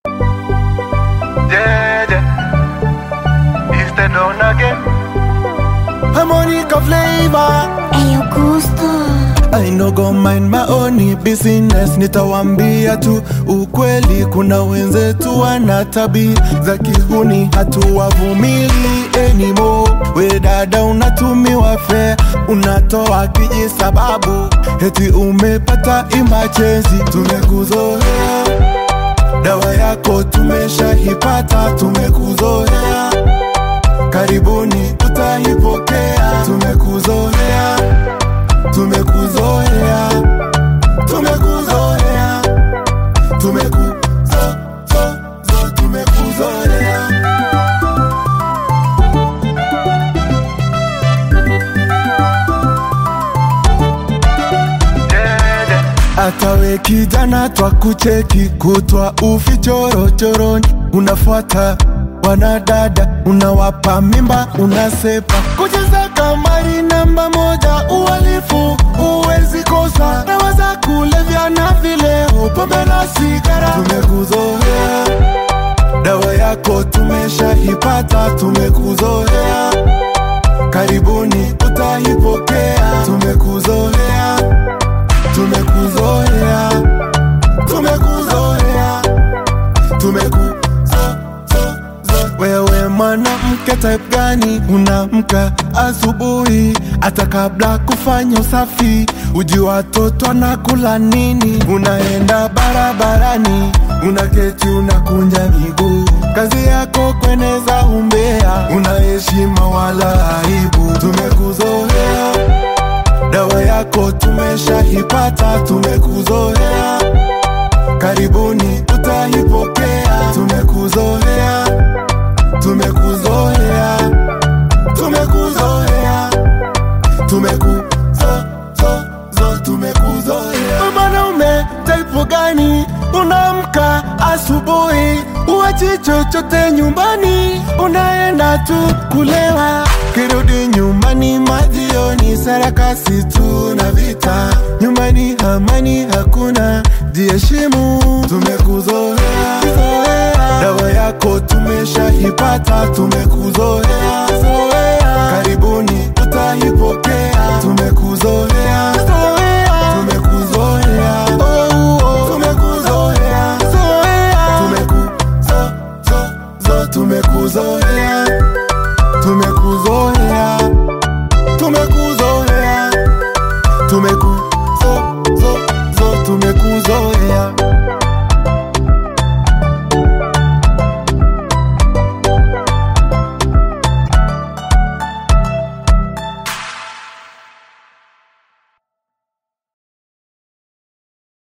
Yeah, yeah. It's the dawn again. Harmonica flavor Eyo Gusto I no go mind my own business, nitawambia tu ukweli. Kuna wenzetu wana tabia za kihuni, hatuwavumili anymore. We dada, unatumiwa fea, unatoa kiji sababu eti umepata emergency. Tumekuzoea, dawa yako tumeshaipata, tumekuzoea karibuni utaipokea. Tumekuzoea, tumekuzoea, tumekuzoea, tumekuzo zo zo tumekuzoea. Yeah, yeah. Hata we kijana twa kucheki kutwa ufichorochoroni, unafuata wanadada, unawapa mimba, unasepa kucheza kamari namba moja, uhalifu uwezi kosa, dawa za kulevya na vileo, pombe na sigara. Tumekuzoea, dawa yako tumeshaipata, tumekuzoea, karibuni utaipokea, tumekuzoea tumekuzoea tumekuzoea tumekuzo zo zo wewe mwanamke type gani unamka asubuhi hata kabla kufanya usafi uji watoto na kula nini unaenda barabarani unaketi unakunja miguu kazi yako kweneza umbea una heshima wala aibu tumekuzoea dawa yako tumeshaipata, tumekuzoea, karibuni utaipokea. Tumekuzoea, tumekuzoea, tumekuzoea, tumekuzo zo zo tumekuzoea. Mwanaume taipu gani unamka asubuhi, uwachi chochote nyumbani, unaenda tu kulewa, kirudi nyumbani majioni, sarakasi tu na vita, nyumbani amani hakuna, jiheshimu, tumekuzoea dawa yako tumeshaipata, tumekuzoea karibuni utaipokea, tumekuzoea tumekuzoea tumekuzoea tumekuzo zo zo tumekuzoea